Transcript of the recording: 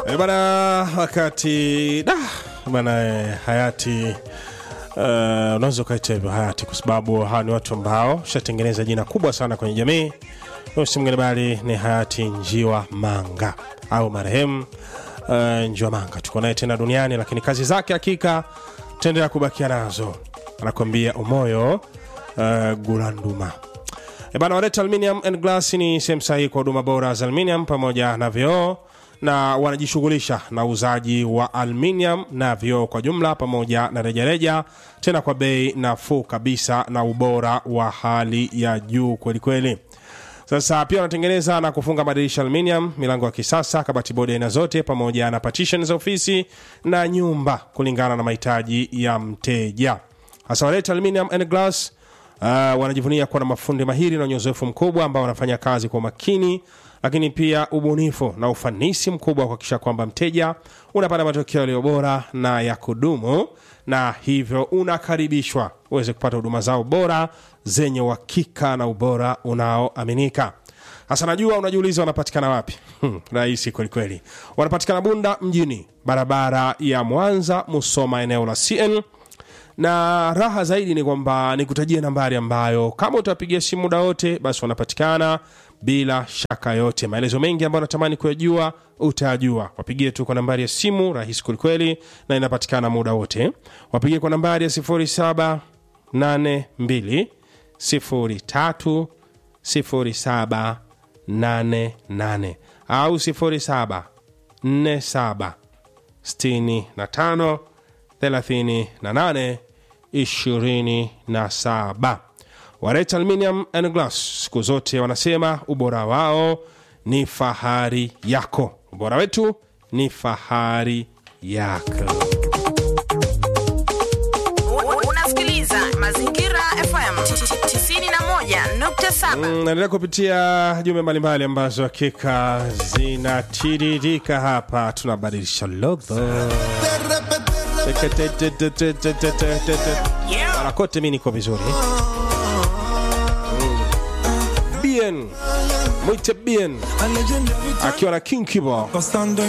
E bana, wakati da bana eh, hayati uh, unaweza ukaita hivyo hayati kwa sababu hawa ni watu ambao shatengeneza jina kubwa sana kwenye jamii. Huyu si mwingine bali ni hayati Njiwa Manga au marehemu uh, Njiwa Manga. Tuko naye tena duniani, lakini kazi zake hakika tutaendelea kubakia nazo. Anakwambia umoyo uh, gulanduma E bana, Wareta Aluminium and Glass ni sehemu sahihi kwa huduma bora za aluminium pamoja na vioo na wanajishughulisha na uuzaji wa aluminium na vioo kwa jumla pamoja na rejareja, tena kwa bei nafuu kabisa na ubora wa hali ya juu kwelikweli. Sasa pia wanatengeneza na kufunga madirisha aluminium, milango ya kisasa, kabati bodi aina zote, pamoja na partition za ofisi na nyumba kulingana na mahitaji ya mteja. Hasa Wareta Aluminium and Glass Uh, wanajivunia kuwa na mafundi mahiri na wenye uzoefu mkubwa ambao wanafanya kazi kwa umakini, lakini pia ubunifu na ufanisi mkubwa wa kuhakikisha kwamba mteja unapata matokeo yaliyo bora na ya kudumu, na hivyo unakaribishwa uweze kupata huduma zao bora zenye uhakika na ubora unaoaminika. Sasa najua unajiuliza wanapatikana wapi? Hmm, rahisi kwelikweli. Wanapatikana Bunda mjini, barabara ya Mwanza Musoma, eneo la CN na raha zaidi ni kwamba nikutajie nambari ambayo kama utapigia simu muda wote basi wanapatikana bila shaka yote. Maelezo mengi ambayo natamani kuyajua utayajua, wapigie tu kwa nambari ya simu rahisi kwelikweli, na inapatikana muda wote. Wapigie kwa nambari ya 0782 03 0788 au 0747 65 38 27. Wareta Aluminium and Glass siku zote wanasema ubora wao ni fahari yako, ubora wetu ni fahari yako. Unasikiliza Mazingira FM 91.7. Mm, naendelea kupitia jumbe mbalimbali ambazo hakika zinatiririka hapa, tunabadilisha logo Mara kote mi niko vizuri Mm. bien mwite bien akiwa na king kibo Costando